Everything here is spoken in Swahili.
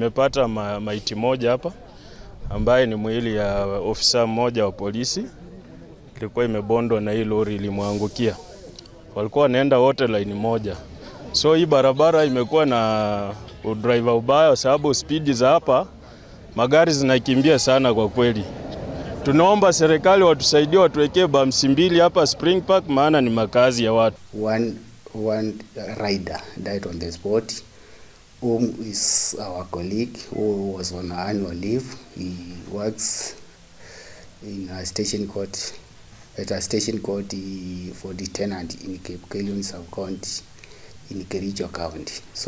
tumepata ma, maiti moja hapa ambaye ni mwili ya ofisa mmoja wa polisi, ilikuwa imebondwa na hii lori ilimwangukia. Walikuwa wanaenda wote laini moja, so hii barabara imekuwa na udriver ubaya, kwa sababu spidi za hapa magari zinakimbia sana kwa kweli. Tunaomba serikali watusaidie, watuwekee bamsi mbili hapa Spring Park, maana ni makazi ya watu. One, one rider died on the spot, whom is our colleague who was on annual leave. He works in a station court, at a station court eh, for the tenant in Cape Coyon sub-county in Kericho County. So